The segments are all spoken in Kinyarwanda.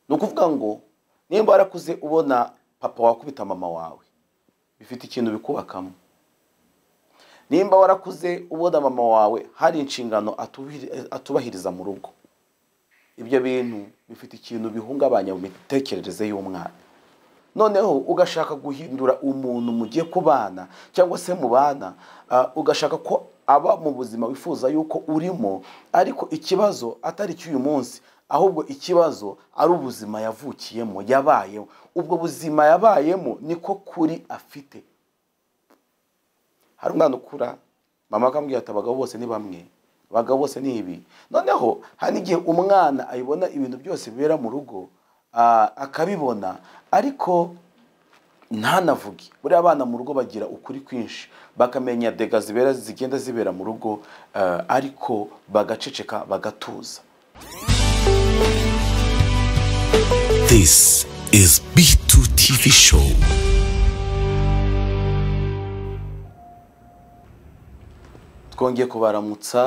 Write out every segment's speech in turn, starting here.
ni ukuvuga ngo nimba warakuze ubona papa wakubita mama wawe bifite ikintu bikubakamo nimba warakuze ubona mama wawe hari inshingano atubahiriza mu rugo ibyo bintu bifite ikintu bihungabanya mu mitekerereze y'umwana noneho ugashaka guhindura umuntu mugiye kubana cyangwa se mubana ugashaka ko aba mu buzima wifuza yuko urimo ariko ikibazo atari icy'uyu munsi ahubwo ikibazo ari ubuzima yavukiyemo yabayemo ubwo buzima yabayemo niko kuri afite hari umwana ukura mama akambwira ati abagabo bose ni bamwe abagabo bose ni ibi noneho hari n'igihe umwana ayibona ibintu byose bibera mu rugo akabibona ariko ntanavuge buriya abana mu rugo bagira ukuri kwinshi bakamenya dega zibera zigenda zibera mu rugo ariko bagaceceka bagatuza This is B2 TV show. twongeye kubaramutsa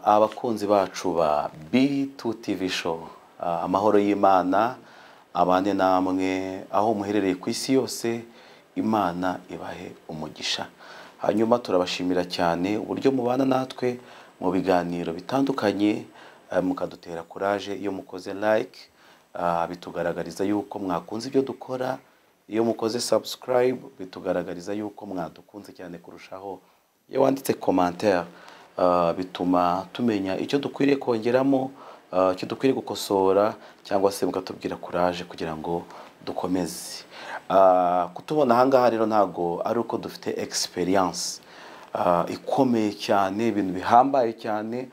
abakunzi bacu ba B2 TV show amahoro y'imana abane namwe aho muherereye ku isi yose imana ibahe umugisha hanyuma turabashimira cyane uburyo mubana natwe mu biganiro bitandukanye mukadutera kuraje iyo mukoze like bitugaragariza yuko mwakunze ibyo dukora iyo mukoze subscribe bitugaragariza yuko mwadukunze cyane kurushaho iyo wanditse commentaire bituma tumenya icyo dukwiriye kongeramo icyo dukwiriye gukosora cyangwa se mukatubwira kuraje kugira ngo dukomeze kutubona ahangaha rero ntabwo ari uko dufite egisperiyanse ikomeye cyane ibintu bihambaye cyane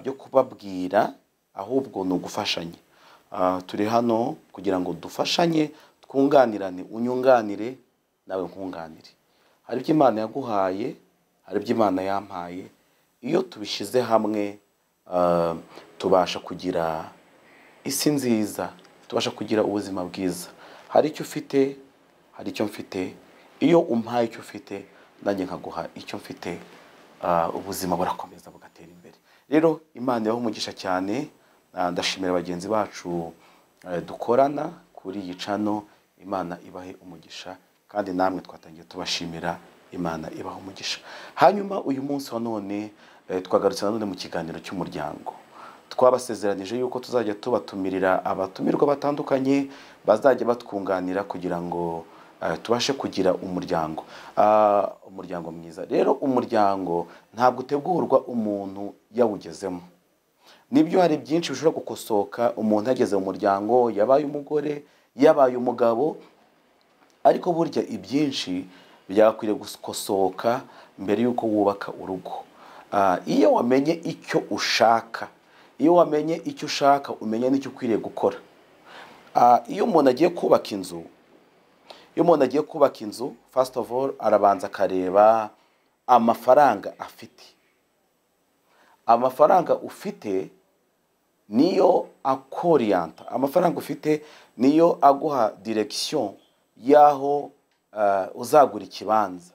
byo kubabwira ahubwo ni ugufashanya turi hano kugira ngo dufashanye twunganirane unyunganire nawe nkunganire hari ibyo imana yaguhaye hari ibyo imana yampaye iyo tubishyize hamwe tubasha kugira isi nziza tubasha kugira ubuzima bwiza hari icyo ufite hari icyo mfite iyo umpaye icyo ufite nanjye nkaguha icyo mfite ubuzima burakomeza bugatera imbere rero imana ibaho umugisha cyane ndashimira bagenzi bacu dukorana kuri iyi cano imana ibahe umugisha kandi namwe twatangiye tubashimira imana ibaha umugisha hanyuma uyu munsi wa none twagarutse nanone mu kiganiro cy'umuryango twabasezeranije yuko tuzajya tubatumirira abatumirwa batandukanye bazajya batwunganira kugira ngo tubashe kugira umuryango umuryango mwiza rero umuryango ntabwo utegurwa umuntu yawugezemo nibyo hari byinshi bishobora gukosoka umuntu yageze mu muryango yabaye umugore yabaye umugabo ariko burya ibyinshi byakwiriye gukosoka mbere y'uko wubaka urugo iyo wamenye icyo ushaka iyo wamenye icyo ushaka umenya n'icyo ukwiriye gukora iyo umuntu agiye kubaka inzu iyo umuntu agiye kubaka inzu fasiti ofu oru arabanza akareba amafaranga afite amafaranga ufite niyo akoriyanta amafaranga ufite niyo aguha direkisiyo y'aho uzagura ikibanza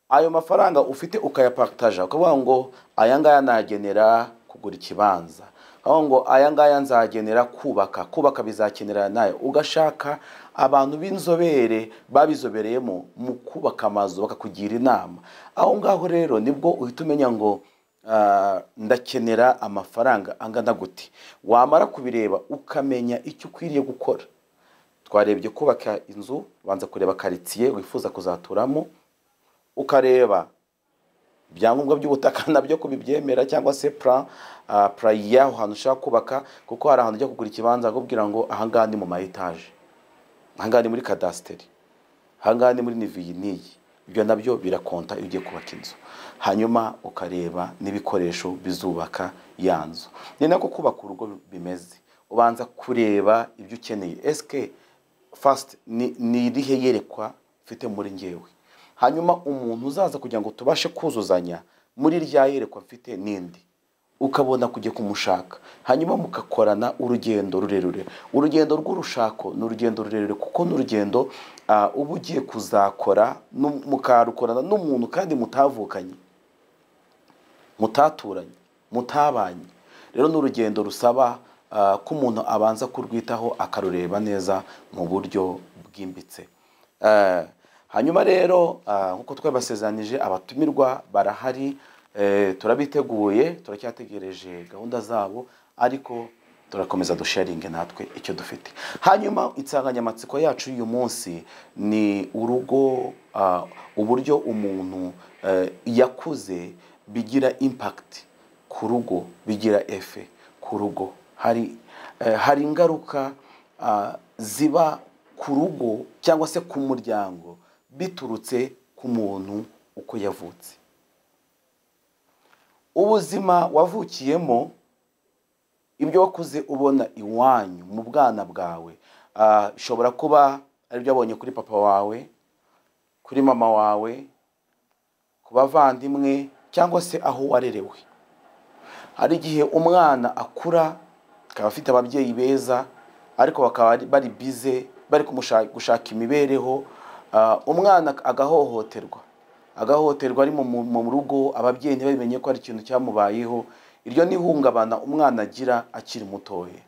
ayo mafaranga ufite ukayapakitaja ukavuga ngo aya ngaya nagenera kugura ikibanza aho ngo aya ngaya nzagenera kubaka kubaka bizakenera nayo ugashaka abantu b'inzobere babizobereyemo mu kubaka amazu bakakugira inama aho ngaho rero nibwo uhita umenya ngo ndakenera amafaranga angana gute wamara kubireba ukamenya icyo ukwiriye gukora twarebye kubaka inzu ubanza kureba karitsiye wifuza kuzaturamo ukareba ibyangombwa by'ubutaka nabyo kubibyemera cyangwa se pura pura y'aho hantu ushaka kubaka kuko hari ahantu ujya kugura ikibanza akubwira ngo ahangaha ni mu ma etaje ahangaha ni muri kadasiteri ahangaha ni muri niviyi n'iyi ibyo nabyo birakonta iyo ugiye kubaka inzu hanyuma ukareba n'ibikoresho bizubaka ya nzu ni nako kubaka urugo bimeze ubanza kureba ibyo ukeneye esike fasiti ni irihe yerekwa mfite muri ngewe hanyuma umuntu uzaza kugira ngo tubashe kuzuzanya muri rya yerekwa mfite n'indi ukabona kujya kumushaka hanyuma mugakorana urugendo rurerure urugendo rw'urushako ni urugendo rurerure kuko ni urugendo uba ugiye kuzakora mukarukorana n'umuntu kandi mutavukanye mutaturanye mutabanye rero ni urugendo rusaba ah, ko umuntu abanza kurwitaho akarureba neza mu buryo bwimbitse Eh, hanyuma rero ah, nk'uko twabasezeranyije abatumirwa barahari eh, turabiteguye turacyategereje gahunda zabo ariko turakomeza dusharinge natwe icyo dufite hanyuma insanganyamatsiko yacu y'uyu munsi ni urugo ah, uburyo umuntu eh, yakuze bigira impakiti ku rugo bigira efe ku rugo hari eh, hari ingaruka ah, ziba ku rugo cyangwa se ku muryango biturutse ku muntu uko yavutse ubuzima wavukiyemo ibyo wakuze ubona iwanyu mu bwana bwawe ah, bishobora kuba aribyo wabonye kuri papa wawe kuri mama wawe ku bavandimwe cyangwa se aho warerewe hari igihe umwana akura akaba afite ababyeyi beza ariko bakaba ari- bari bize bari kumusha- gushaka imibereho Ah, umwana agahohoterwa agahohoterwa ari mu- mu mu rugo ababyeyi ntibabimenye ko hari ikintu cyamubayeho iryo ni ihungabana umwana agira akiri mutoya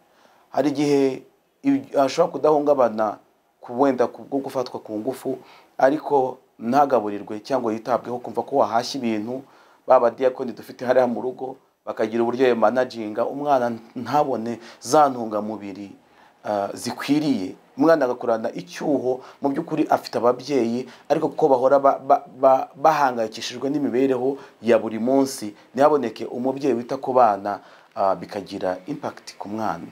hari igihe ibi- ashobora kudahungabana ku wenda ku bwo gufatwa ku ngufu ariko ntagaburirwe cyangwa yitabweho kumva ko wahashya ibintu ba badiyakoni dufite hariya mu rugo bakagira uburyo bamanaginga umwana ntabone za ntungamubiri ah, zikwiriye umwana agakurana icyuho mu by'ukuri afite ababyeyi ariko kuko bahora ba- ba- ba- bahangayikishijwe n'imibereho ya buri munsi ntihaboneke umubyeyi wita ku bana ah, bikagira impakiti ku mwana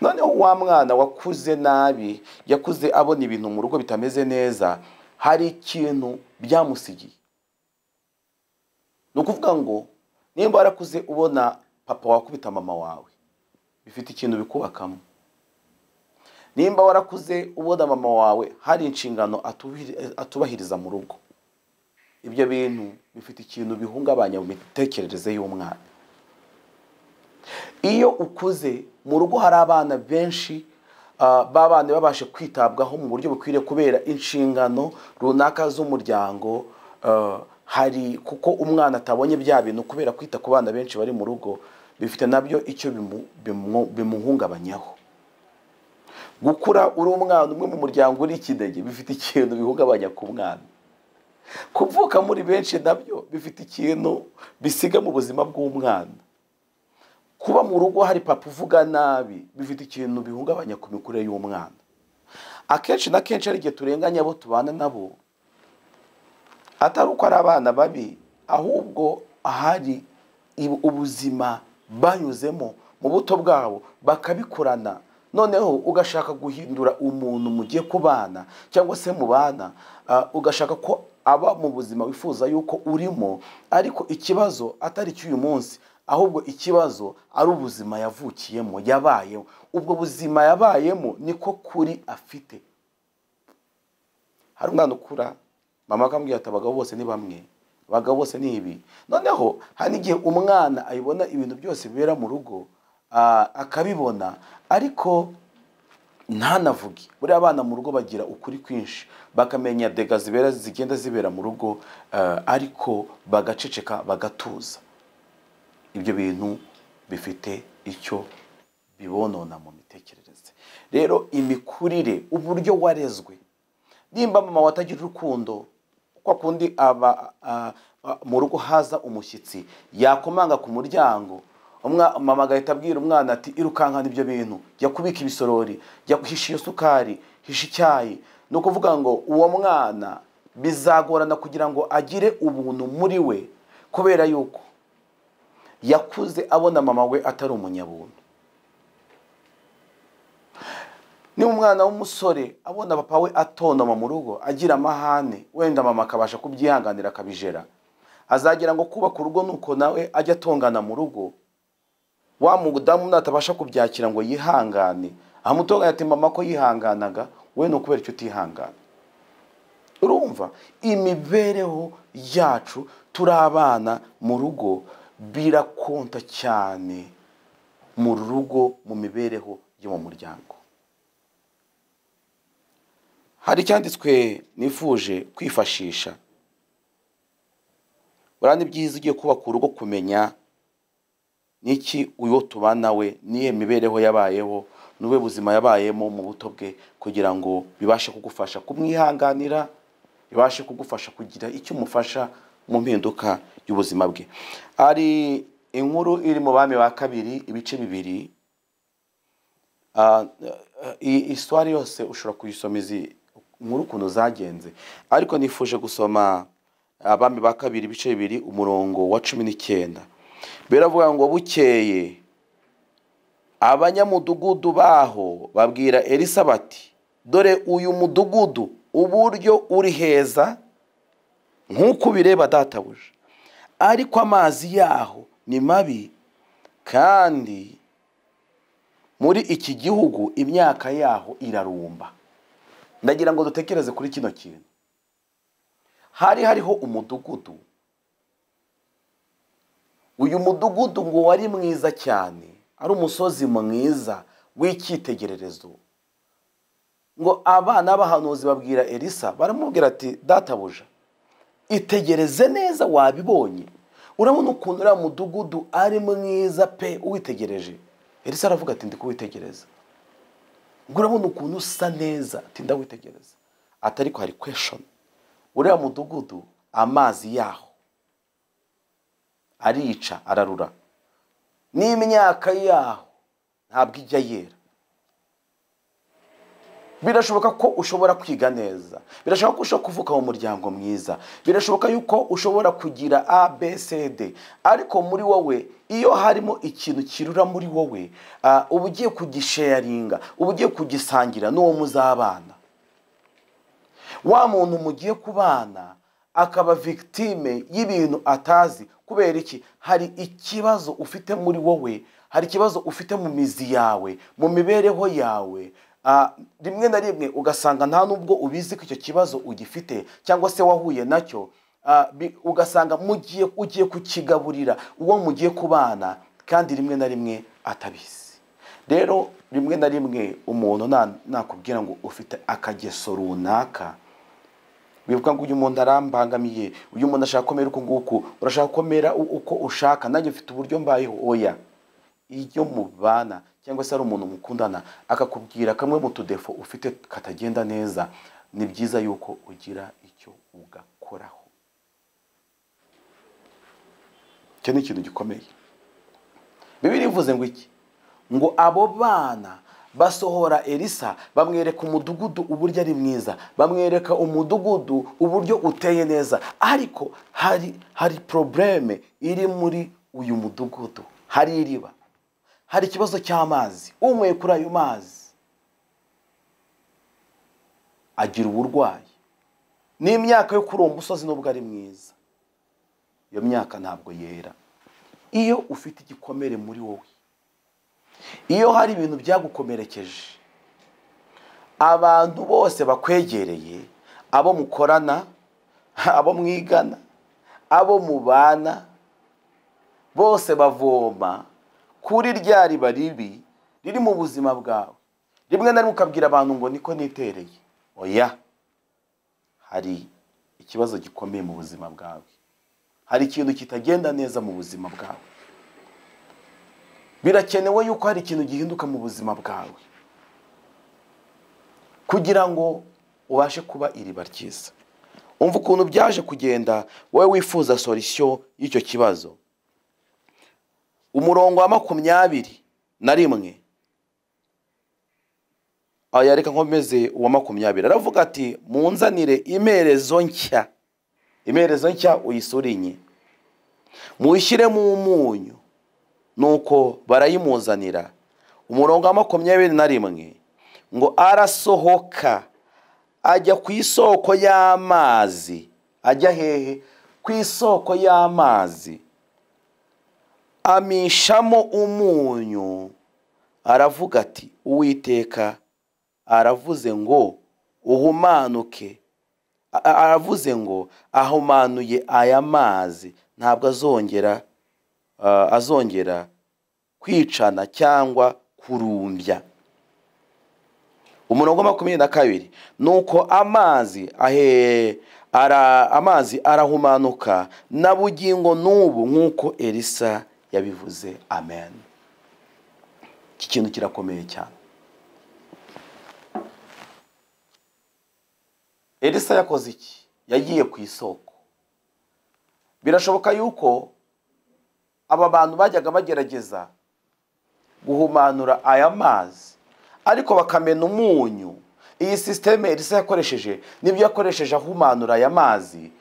noneho wa mwana wakuze nabi yakuze abona ibintu mu rugo bitameze neza hari ikintu byamusigiye ni ukuvuga ngo nimba warakuze ubona papa wakubita mama wawe bifite ikintu bikubakamo nimba warakuze ubona mama wawe hari inshingano atubiri- atubahiriza mu rugo ibyo bintu bifite ikintu bihungabanya mu mitekerereze y'umwana iyo ukuze mu rugo hari abana benshi ah, b'abana babashe kwitabwaho mu buryo bukwiriye kubera inshingano runaka z'umuryango ah, hari kuko umwana atabonye bya bintu kubera kwita ku bana benshi bari mu rugo bifite nabyo icyo bimu- bimu- bimuhungabanyaho gukura uri umwana umwe mu muryango uri ikidege bifite ikintu bihungabanya ku mwana kuvuka muri benshi nabyo bifite ikintu bisiga mu buzima bw'umwana kuba mu rugo hari papa uvuga nabi bifite ikintu bihungabanya ku mikurire y'umwana akenshi na kenshi hari igihe turenganya abo tubana nabo atari uko ari abana babi ahubwo hari ibu- ubuzima banyuzemo mu buto bwabo bakabikurana noneho ugashaka guhindura umuntu mugiye kubana cyangwa se mubana ah, ugashaka ko aba mu buzima wifuza yuko urimo ariko ikibazo atari icy'uyu munsi ahubwo ikibazo ari ubuzima yavukiyemo yabayemo ubwo buzima yabayemo niko kuri afite hari umwana ukura mama akambwira ati abagabo bose ni bamwe abagabo bose ni ibi noneho hari igihe umwana ayibona ibintu byose bibera mu rugo ah, akabibona ariko ntanavuge buriya abana mu rugo bagira ukuri kwinshi bakamenya dega zibera zigenda zibera mu rugo ah, ariko bagaceceka bagatuza ibyo bintu bifite icyo bibonona mu mitekerereze rero imikurire uburyo warezwe nimba mama watagira urukundo kwa kundi aba a- a- mu rugo haza umushyitsi yakomanga ku muryango umwa- mama agahita abwira umwana ati irukankana ibyo bintu jya kubika ibisorori jya guhisha iyo sukari hisha icyayi ni ukuvuga ngo uwo mwana bizagorana kugira ngo agire ubuntu muri we kubera yuko yakuze abona mama we atari umunyabuntu niba umwana w'umusore abona papa we atontoma mu rugo agira amahane wenda mama akabasha kubyihanganira akabijera azagira ngo kubaka urugo nuko nawe ajya atongana mu rugo wa mudamu natabasha kubyakira ngo yihangane amutonganya ati mama ko yihanganaga we ni ukubera icyo utihangana urumva imibereho yacu turi abana mu rugo birakonta cyane mu rugo mu mibereho yo mu muryango hari icyanditswe nifuje kwifashisha urabona ibyiza ugiye kubaka urugo kumenya n'iki uwo tubana we n'iyo mibereho yabayeho n'ubwe buzima yabayemo mu buto bwe kugira ngo bibashe kugufasha kumwihanganira bibashe kugufasha kugira icyo umufasha mu mpinduka y'ubuzima bwe hari inkuru iri mu bami ba kabiri ibice bibiri iswari yose ushobora kuyisoma izi inkuru ukuntu zagenze ariko nifuje gusoma abami ba kabiri ibice bibiri umurongo wa cumi n'icyenda biravuga ngo bukeye abanyamudugudu baho babwira elisa bati dore uyu mudugudu uburyo uri heza nk'uko ubireba databuja ariko amazi yaho ni mabi kandi muri iki gihugu imyaka yaho irarumba ndagira ngo dutekereze kuri kino kintu hari hariho umudugudu uyu mudugudu ngo wari mwiza cyane ari umusozi mwiza w'icyitegererezo ngo abana b'ahanuzi babwira elisa baramubwira ati databuja itegereze neza wabibonye urabona ukuntu uriya mudugudu ari mwiza pe uwitegereje elisa aravuga ati ndi kuwitegereza ngo urabona ukuntu usa neza ati ndawitegereza atari ko hari kweshoni uriya mudugudu amazi yaho arica ararura n'imyaka yaho ntabwo ijya yera birashoboka ko ushobora kwiga neza birashoboka ko ushobora kuvuka mu muryango mwiza birashoboka yuko ushobora kugira abcd ariko muri wowe iyo harimo ikintu kirura muri wowe uba ugiye kugisheyaringa uba ugiye kugisangira n'uwo muzabana wa muntu mugiye kubana akaba victime y'ibintu atazi kubera iki hari ikibazo ufite muri wowe hari ikibazo ufite mu mizi yawe mu mibereho yawe rimwe na rimwe ugasanga nta n'ubwo ubizi ko icyo kibazo ugifite cyangwa se wahuye nacyo ugasanga ugiye kukigaburira uwo mugiye kubana kandi rimwe na rimwe atabizi rero rimwe na rimwe umuntu nakubwira ngo ufite akageso runaka wibuka ngo uyu muntu arambangamiye uyu muntu ashaka komera uku nguku urashaka komera uko ushaka nanjye ufite uburyo mbayeho oya iyo mubana cyangwa se ari umuntu mukundana akakubwira kamwe mu tudefo ufite katagenda neza ni byiza yuko ugira icyo ugakoraho icyo ni ikintu gikomeye bibiri ivuze ngo iki ngo abo bana basohora elisa bamwereka umudugudu uburyo ari mwiza bamwereka umudugudu uburyo uteye neza ariko hari hari porobureme iri muri uyu mudugudu hari iriba hari ikibazo cy'amazi unyweye kuri ayo mazi agira uburwayi n'imyaka yo kuri uwo musozi nubwo ari mwiza iyo myaka ntabwo yera iyo ufite igikomere muri wowe iyo hari ibintu byagukomerekeje abantu bose bakwegereye abo mukorana abo mwigana abo mubana bose bavoma kuri rya riba ribi riri mu buzima bwawe rimwe na rimwe ukabwira abantu ngo niko nitereye oya hari ikibazo gikomeye mu buzima bwawe hari ikintu kitagenda neza mu buzima bwawe birakenewe yuko hari ikintu gihinduka mu buzima bwawe kugira ngo ubashe kuba iriba ryiza umva ukuntu byaje kugenda wowe wifuza sorisiyo y'icyo kibazo umurongo wa makumyabiri na rimwe yareka nkomeze uwa makumyabiri aravuga ati munzanire imerezo nshya imerezo nshya uyisurinye muyishyiremo umunyu nuko barayimuzanira umurongo wa makumyabiri na rimwe ngo arasohoka ajya ku isoko y'amazi ajya hehe ku isoko y'amazi amishamo umunyu aravuga ati uwiteka aravuze ngo uhumanuke aravuze ngo ahumanuye aya mazi ntabwo azongera azongera kwicana cyangwa kurumbya umurongo wa makumyabiri na kabiri ni uko amazi amazi arahumanuka na bugingo n'ubu nk'uko elisa yabivuze amen iki kintu kirakomeye cyane elisa yakoze iki yagiye ku isoko birashoboka yuko aba bantu bajyaga bagerageza guhumanura aya mazi ariko bakamena umunyu iyi sisiteme elisa yakoresheje nibyo yakoresheje ahumanura aya mazi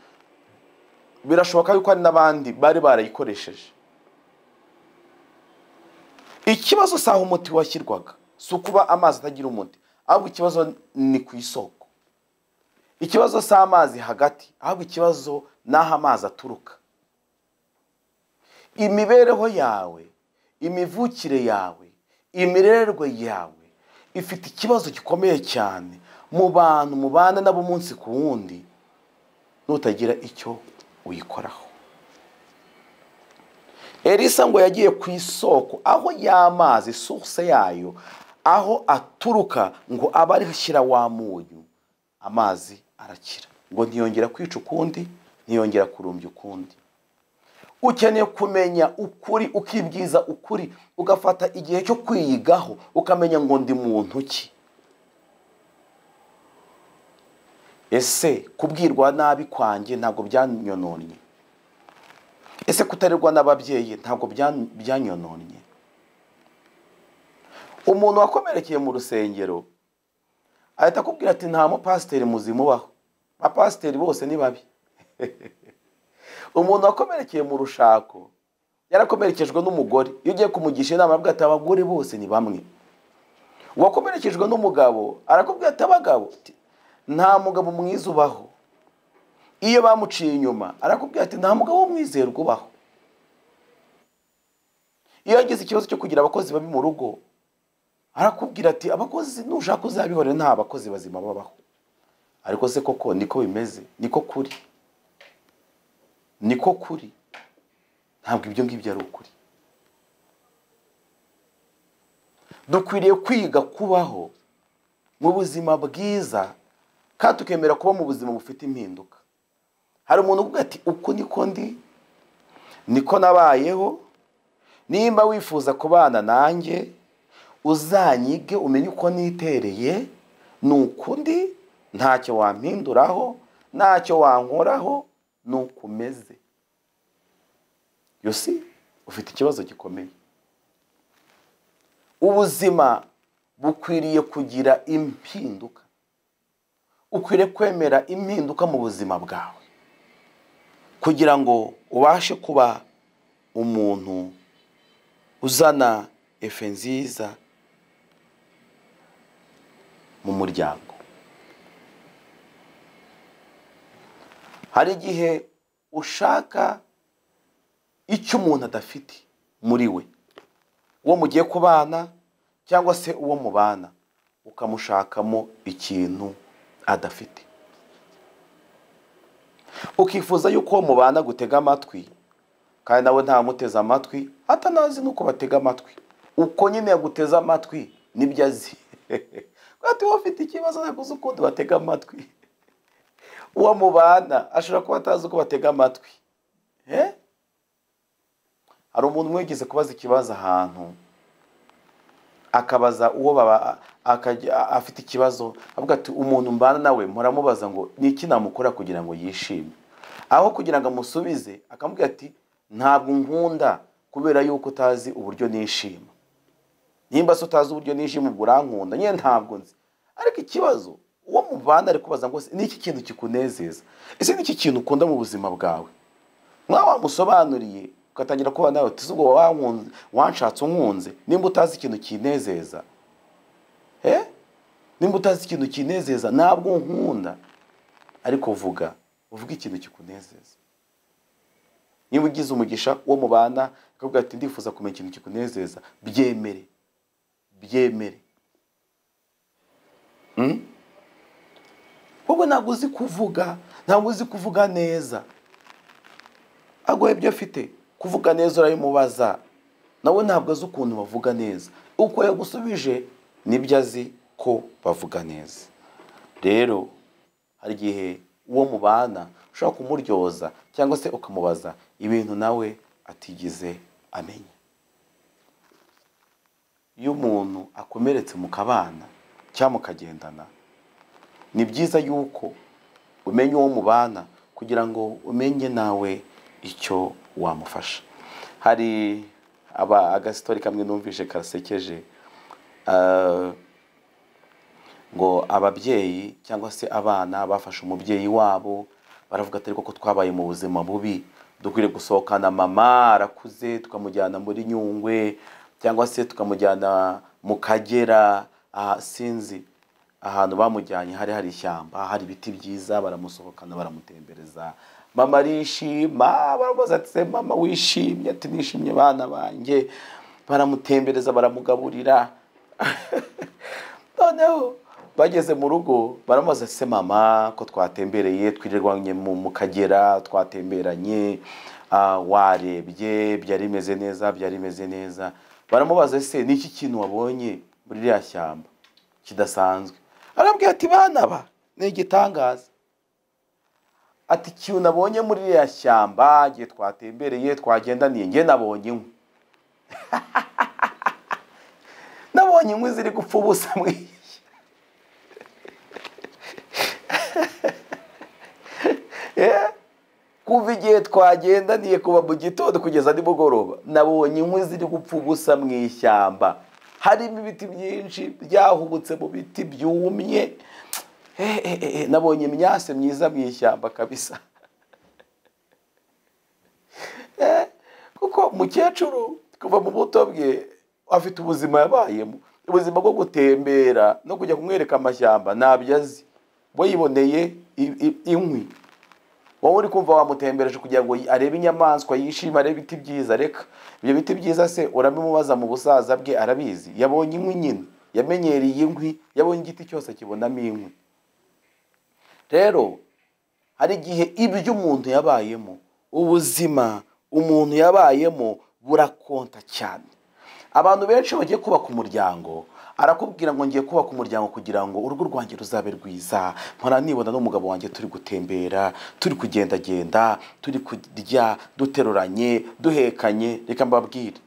birashoboka yuko hari n'abandi bari barayikoresheje ikibazo si aho umuti washyirwaga si ukuba amazi atagira umuti ahubwo ikibazo ni ku isoko ikibazo si amazi hagati ahubwo ikibazo ni aho amazi aturuka imibereho yawe imivukire yawe imirerwe yawe ifite ikibazo gikomeye cyane mu bantu mubana nabo umunsi ku wundi nutagira icyo uyikoraho elisa ngo yagiye ku isoko aho y'amazi sose yayo aho aturuka ngo abe ashyira wa munyu amazi arakira ngo ntiyongera kwica ukundi ntiyongera kurumbya ukundi ukeneye kumenya ukuri ukibwiza ukuri ugafata igihe cyo kwiyigaho ukamenya ngo ndi muntu ki ese kubwirwa nabi kwanjye ntabwo byanyononnye ese kutarerwa n'ababyeyi ntabwo byanyononnye umuntu wakomerekeye mu rusengero ahita akubwira ati nta mupasiteri muzima ubaho abapasiteri bose ni babi umuntu wakomerekeye mu rushako yarakomerekejwe n'umugore iyo ugiye kumugisha inama avuga ati abagore bose ni bamwe uwakomerekejwe n'umugabo arakubwira ati abagabo nta mugabo mwiza ubaho iyo bamuciye inyuma arakubwira ati nta mugabo w'umwizerwa ubaho iyo yagize ikibazo cyo kugira abakozi babi mu rugo arakubwira ati abakozi nushaka uzabihorera nta bakozi bazima babaho ariko se koko niko bimeze niko kuri niko kuri ntabwo ibyo ngibyo ari ukuri dukwiriye kwiga kubaho mu buzima bwiza kandi tukemera kuba mu buzima bufite impinduka hari umuntu uvuga ati uku niko ndi niko nabayeho nimba wifuza kubana nanjye uzanyige umenye uko nitereye ni ukundi ntacyo wampinduraho ntacyo wankoraho nuko umeze yosi ufite ikibazo gikomeye ubuzima bukwiriye kugira impinduka ukwiriye kwemera impinduka mu buzima bwawe kugira ngo ubashe kuba umuntu uzana efe nziza mu muryango hari igihe ushaka icyo umuntu adafite muri we uwo mugiye kubana cyangwa se uwo mubana ukamushakamo ikintu adafite ukifuza yuko uwo mubana gutega amatwi kandi nawe ntamuteze amatwi atanazi n'uko batega amatwi uko nyine yaguteze amatwi nibyo azi kandi wowe ufite ikibazo ntaguze ukundi batega amatwi uwo mubana ashobora kuba atazi uko batega amatwi hari umuntu umwe wigeze kubaza ikibazo ahantu akabaza uwo afite ikibazo avuga ati umuntu mbana nawe muramubaza ngo ni iki namukora kugira ngo yishime aho kugira ngo amusubize akamubwira ati ntabwo nkunda kubera yuko utazi uburyo nishima nimba se utazi uburyo nishima ubwo urankunda nyine ntabwo nzi ariko ikibazo uwo mubana ari kubaza ngo ni iki kintu kikunezeza ese ni iki kintu ukunda mu buzima bwawe mwaba wamusobanuriye ugatangira kuba nawe tuzi ubwo wanshatse unkunze nimba utazi ikintu kinezeza nimba utazi ikintu kinezeza ntabwo nkunda ariko vuga uvuga ikintu kikunezeza niba ugize umugisha uwo mubana akavuga ati ndifuza kumenya ikintu kikunezeza byemere byemere wowe ntabwo uzi kuvuga ntabwo uzi kuvuga neza agoye ibyo afite kuvuga neza urabimubaza nawe ntabwo azi ukuntu bavuga neza uko yagusubije nibyo azi ko bavuga neza rero hari igihe uwo mubana ushobora kumuryoza cyangwa se ukamubaza ibintu nawe atigize amenye iyo umuntu akomeretse mu kabana cyangwa mukagendana ni byiza yuko umenya uwo mubana kugira ngo umenye nawe icyo wamufasha hari aba agasitori kamwe numvishe kasekeje ah, ngo ababyeyi cyangwa se abana bafashe umubyeyi wabo baravuga atari koko twabaye mu buzima bubi dukwiriye gusohokana mama arakuze tukamujyana muri nyungwe cyangwa se tukamujyana mu kagera ah, sinzi ahantu bamujyanye hari hari ishyamba hari ibiti byiza baramusohokana baramutembereza mama arishima baramubaza ati "Se mama wishimye ati nishimye bana banjye baramutembereza baramugaburira noneho bageze mu rugo baramubaza se mama ko twatembereye twirirwanye mu mu kagera twatemberanye ah, warebye byari bimeze neza byari bimeze neza baramubaza se ni iki kintu wabonye muri ririya shyamba kidasanzwe arabwira ati bana ba ni igitangaza ati ikintu nabonye muri ririya shyamba igihe twatembereye twagendaniye njye nabonye inkwi nabonye inkwi ziri gupfa ubusa mwiya Eh, kuva igihe twagendaniye kuva mu gitondo kugeza nimugoroba nabonye inkwi ziri gupfa ubusa mu ishyamba harimo ibiti byinshi byahubutse mu biti byumye Eh, eh, eh, eh, nabonye imyase myiza mu ishyamba kabisa Eh, kuko umukecuru kuva mu buto bwe afite ubuzima yabayemo ubuzima bwo gutembera no kujya kumwereka amashyamba ntabyo azi we yiboneye i- i- inkwi wowe uri kumva wamutembereje kugira ngo arebe inyamaswa yishime arebe ibiti byiza reka ibyo biti byiza se urabimubaza mu busaza bwe arabizi yabonye inkwi nyine yamenyereye inkwi yabonye igiti cyose kibonamo inkwi rero hari igihe ibyo umuntu yabayemo ubuzima umuntu yabayemo burakonta cyane abantu benshi bagiye kubaka umuryango arakubwira ngo ngiye kubaka umuryango kugira ngo urugo rwanjye ruzabe rwiza mpora nibona n'umugabo wanjye turi gutembera turi kugendagenda turi kurya duteruranye duhekanye reka mbabwire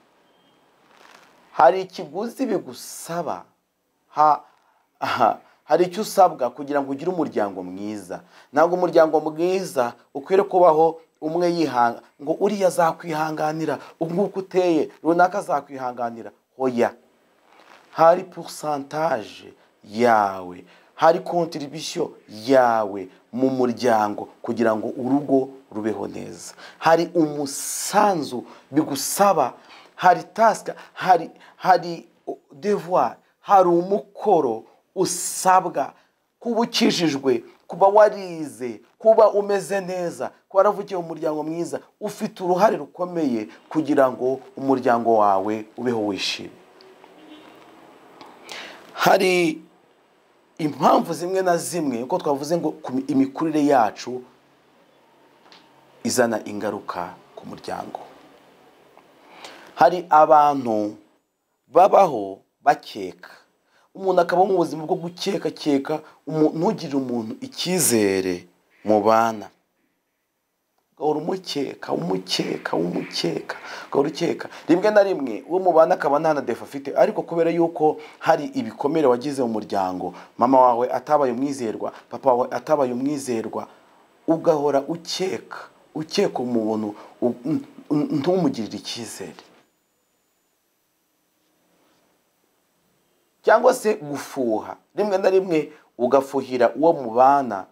hari ikiguzi bigusaba ha, aha, hari icyo usabwa kugira ngo ugire umuryango mwiza ntabwo umuryango mwiza ukwiriye kubaho umwe yihanga ngo uriya azakwihanganira nk'uko uteye runaka azakwihanganira hoya hari purisantaje yawe hari kontiribisiyo yawe mu muryango kugira ngo urugo rubeho neza hari umusanzu bigusaba hari tasika hari hari devuwari hari umukoro usabwa kuba ukijijwe kuba warize kuba umeze neza kuba waravukiye mu muryango mwiza ufite uruhare rukomeye kugira ngo umuryango wawe ubeho wishimye hari impamvu zimwe na zimwe uko twavuze ngo ku mi- imikurire yacu izana ingaruka ku muryango hari abantu babaho bakeka umuntu akabaho mu buzima bwo gukekakeka umu- ntugirire umuntu icyizere mu bana ugahora umukeka umukeka umukeka ugahora ukeka rimwe na rimwe uwo mubana akaba nta na defa afite ariko kubera yuko hari ibikomere wagize mu muryango mama wawe atabaye umwizerwa papa wawe atabaye umwizerwa ugahora ukeka ukeka umuntu u- n- n- ntumugirire icyizere cyangwa se gufuha rimwe na rimwe ugafuhira uwo mubana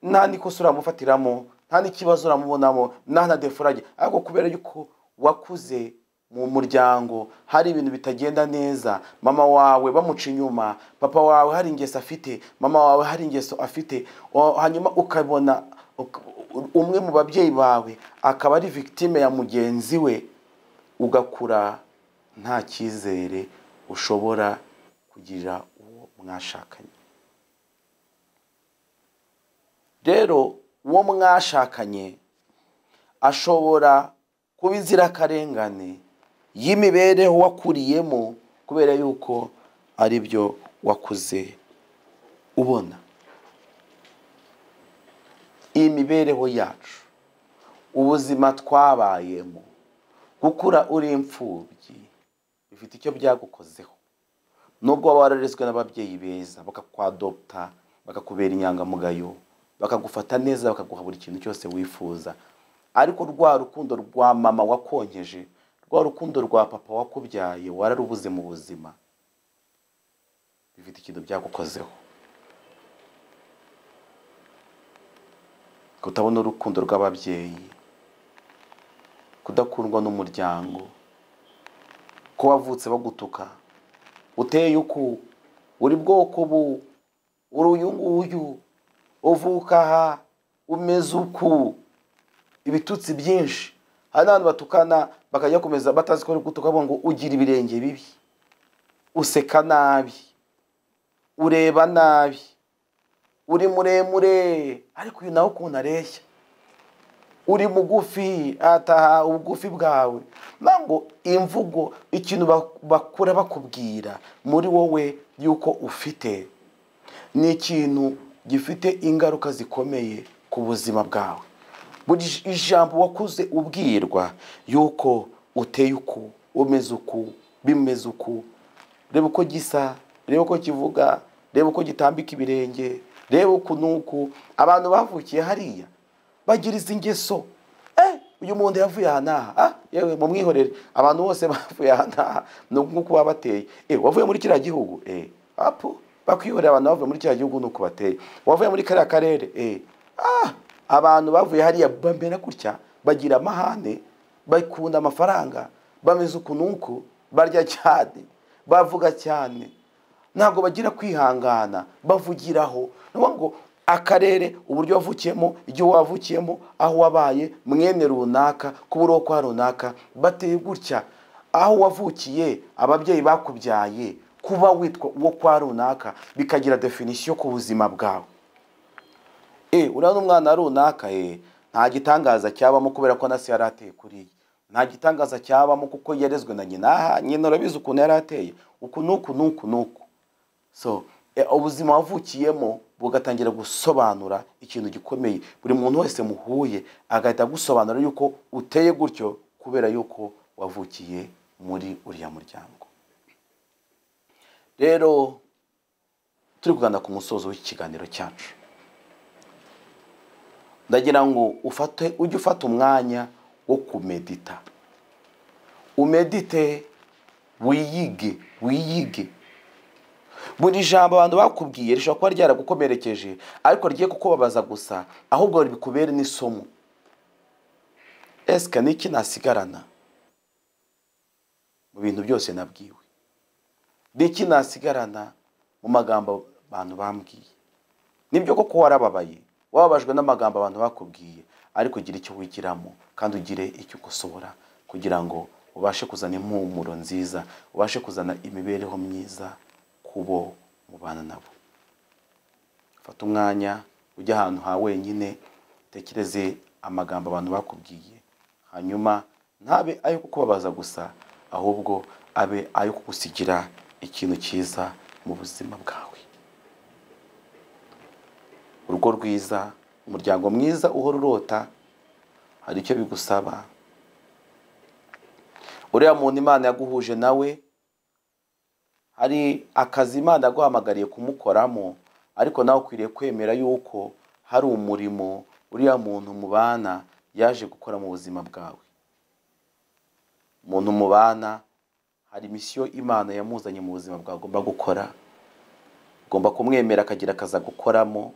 nta n'ikosa uramufatiramo nta n'ikibazo uramubonamo nta na defurage ariko kubera yuko wakuze mu muryango hari ibintu bitagenda neza mama wawe bamuca inyuma papa wawe hari ingeso afite mama wawe hari ingeso afite o- hanyuma ukabona uk- umwe mu babyeyi bawe akaba ari victime ya mugenzi we ugakura nta cyizere ushobora kugira uwo mwashakanye rero uwo mwashakanye ashobora kuba inzirakarengane y'imibereho wakuriyemo kubera yuko ari byo wakuze ubona imibereho yacu ubuzima twabayemo gukura uri imfubyi bifite icyo byagukozeho nubwo waba wararezwe n'ababyeyi beza bakakwadopta bakakubera inyangamugayo bakagufata neza bakaguha buri kintu cyose wifuza ariko rwa rukundo rwa mama wakonkeje rwa rukundo rwa papa wakubyaye wararubuze mu buzima bifite ikintu byagukozeho kutabona urukundo rw'ababyeyi kudakundwa n'umuryango ko wavutse bagutuka uteye uku uri bwoko ubu uri uyu nguyu uvuka aha umeze uku ibitutsi byinshi hari n'abantu batukana bakajya bakomeza batazi ko bari gutuka ngo ugira ibirenge bibi useka nabi ureba nabi uri muremure ariko uyu nawe ukuntu areshya uri mugufi ataha ubugufi bwawe ngo imvugo ikintu bakura bakubwira muri wowe y'uko ufite ni ikintu gifite ingaruka zikomeye ku buzima bwawe buri ijambo wakuze ubwirwa y'uko uteye uku umeze uku bimeze uku reba uko gisa reba uko kivuga reba uko gitambika ibirenge reba uku n'uku abantu bavukiye hariya bagira izi ngeso uyu muntu yavuye aha n'aha yewe mu mwihorere abantu bose bavuye aha n'aha ni nk'uko baba bateye wavuye muri kiriya gihugu apu bakwihorera abantu bavuye muri kiriya gihugu uko bateye wavuye muri kariya karere abantu bavuye hariya bamera gutya bagira amahane bakunda amafaranga bameze uku n'uku barya cyane bavuga cyane ntabwo bagira kwihangana bavugiraho ni ngo akarere uburyo wavukiyemo igihe wavukiyemo aho wabaye mwene runaka kubura kwa runaka bateye gutya aho wavukiye ababyeyi bakubyaye kuba witwa uwo kwa runaka bikagira definisiyo ku buzima bwawe urabona umwana runaka nta gitangaza cyabamo kubera ko nasi yari ateye kuri ye nta gitangaza cyabamo kuko yarezwe na nyina aha nyina urabizi ukuntu yari ateye uku n'uku n'uku n'uku so ubuzima wavukiyemo bugatangira gusobanura ikintu gikomeye buri muntu wese muhuye agahita agusobanura yuko uteye gutyo kubera yuko wavukiye muri uriya muryango rero turi kugana ku musozo w'ikiganiro cyacu ndagira ngo ufate ujye ufata umwanya wo kumedita umedite wiyige wiyige buri jambo abantu bakubwiye rishobora kuba ryaragukomerekeje ariko rigiye kukubabaza gusa ahubwo bikubere n'isomo esika n'iki nasigarana mu bintu byose nabwiwe n'iki nasigarana mu magambo abantu bambwiye nibyo koko warababaye wababajwe n'amagambo abantu bakubwiye ariko ugira icyo wigiramo kandi ugire icyo ukosobora kugira ngo ubashe kuzana impumuro nziza ubashe kuzana imibereho myiza kubo mubana nabo fata umwanya ujye ahantu ha wenyine utekereze amagambo abantu bakubwiye hanyuma ntabe ayo kukubabaza gusa ahubwo abe ayo kugusigira ikintu cyiza mu buzima bwawe urugo rwiza umuryango mwiza uhora urota hari icyo bigusaba uriya muntu imana yaguhuje nawe hari akazi imana aguhamagariye kumukoramo ariko nawe ukwiriye kwemera yuko hari umurimo uriya muntu mubana yaje gukora mu buzima bwawe umuntu mubana hari misiyo imana yamuzanye mu buzima bwawe agomba gukora ugomba kumwemera akagira akazi agukoramo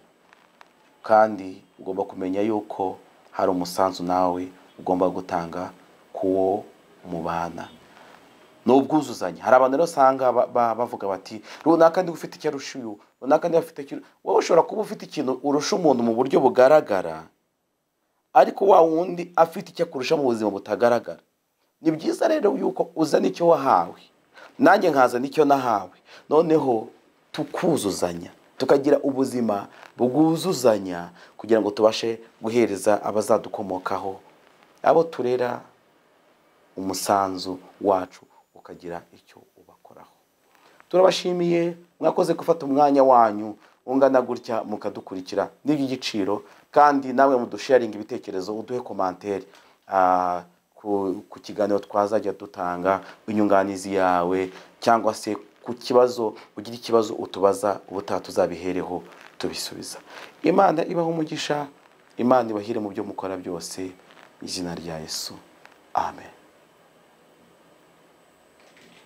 kandi ugomba kumenya yuko hari umusanzu nawe ugomba gutanga kuwo mubana ni ubwuzuzanye hari abantu rero usanga bavuga bati runaka ndi ufite icyo arusha uyu runaka ndi afite icyo wowe ushobora kuba ufite ikintu urusha umuntu mu buryo bugaragara ariko wa wundi afite icyo akurusha mu buzima butagaragara ni byiza rero yuko uzana icyo wahawe nanjye nkazana icyo nahawe noneho tukuzuzanya tukagira ubuzima bwuzuzanya kugira ngo tubashe guhereza abazadukomokaho abo turera umusanzu wacu ukagira icyo ubakoraho turabashimiye mwakoze gufata umwanya wanyu ungana gutya mukadukurikira n'iby'igiciro kandi nawe mudusharinga ibitekerezo uduhe komantere ku ku kiganiro twazajya dutanga inyunganizi yawe cyangwa se ku kibazo ugira ikibazo utubaza ubutaha tuzabihereho tubisubiza imana ibaho umugisha imana ibahire mu byo mukora byose izina rya yesu amen